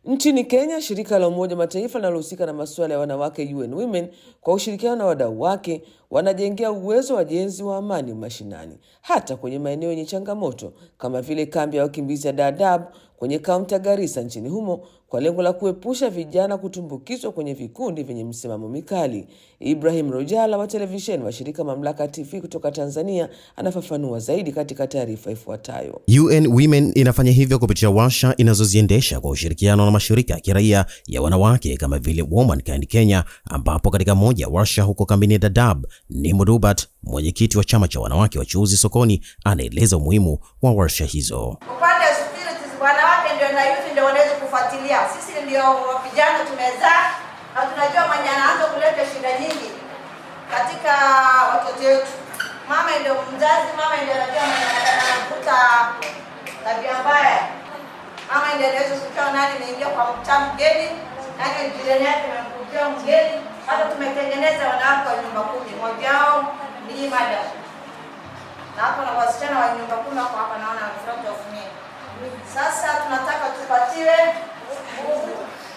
Nchini Kenya, shirika la Umoja Mataifa linalohusika na masuala ya wanawake UN Women kwa ushirikiano na wadau wake wanajengea uwezo wa jenzi wa amani mashinani, hata kwenye maeneo yenye changamoto kama vile kambi ya wakimbizi ya Dadaab kwenye kaunti ya Garissa nchini humo kwa lengo la kuepusha vijana kutumbukizwa kwenye vikundi vyenye msimamo mikali. Ibrahim Rojala wa televisheni wa shirika Mamlaka TV kutoka Tanzania anafafanua zaidi katika taarifa ifuatayo. UN Women inafanya hivyo kupitia warsha inazoziendesha kwa ushirikiano na mashirika ya kiraia ya wanawake kama vile Womankind Kenya, ambapo katika moja ya warsha huko kambini Dadaab, Nimo Dubat, mwenyekiti wa chama cha wanawake wachuuzi sokoni, anaeleza umuhimu wa warsha hizo. Upande wa securities, wanawake ndio na youth ndio wanaweza kufuatilia. Sisi ndio vijana tumezaa na tunajua mwenye anaanza kuleta shida nyingi katika watoto wetu. Mama ndio mzazi, mama ndio anajua mwenye anakuta tabia mbaya. Mama ndio anaweza kujua nani anaingia kwa mtaa mgeni, nani jirani yake amemkujia mgeni. Hata tumetengeneza wanawake wa nyumba kumi, mmoja wao ni madam na hapo na wasichana wa nyumba kumi wako hapa, naona front of me. Sasa tunataka tupatiwe nguvu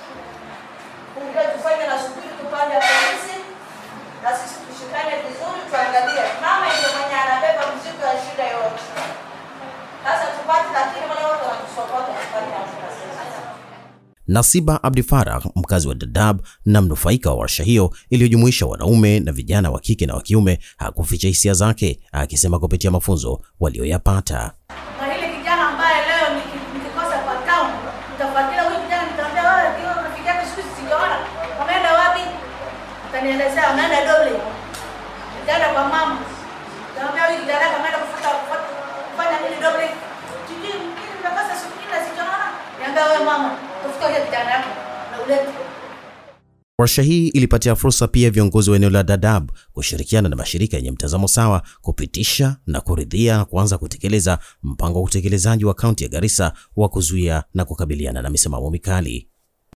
kuja tufanye na shughuli tupande ya polisi na sisi tushikane vizuri, tuangalie mama ndio mwenye anabeba mzigo ya shida yote. Sasa tupate, lakini wale wote wanatusokota tupate hamsini Nasiba Abdi Farah, mkazi wa Dadaab na mnufaika wa warsha hiyo iliyojumuisha wanaume na vijana wa kike na wa kiume, hakuficha hisia zake, akisema kupitia mafunzo walioyapata. na hili kijana ambaye leo niki- nikikosa kwa town nitafuatilia huyu kijana, nitaambia wewe, kiwa rafiki yako siku hizi sijaona, wameenda wapi? Atanielezea wameenda Doble, nitaenda kwa mama, nitaambia huyu kijana yako ameenda kufuta kufuta- kufanya nini Doble, sijui mimi nimekosa siku nyingi sijaona, niambia wewe mama, tafuta huyo kijana yako na ulete Warsha hii ilipatia fursa pia viongozi wa eneo la Dadaab kushirikiana na mashirika yenye mtazamo sawa kupitisha na kuridhia na kuanza kutekeleza mpango wa utekelezaji wa kaunti ya Garissa wa kuzuia na kukabiliana na misimamo mikali.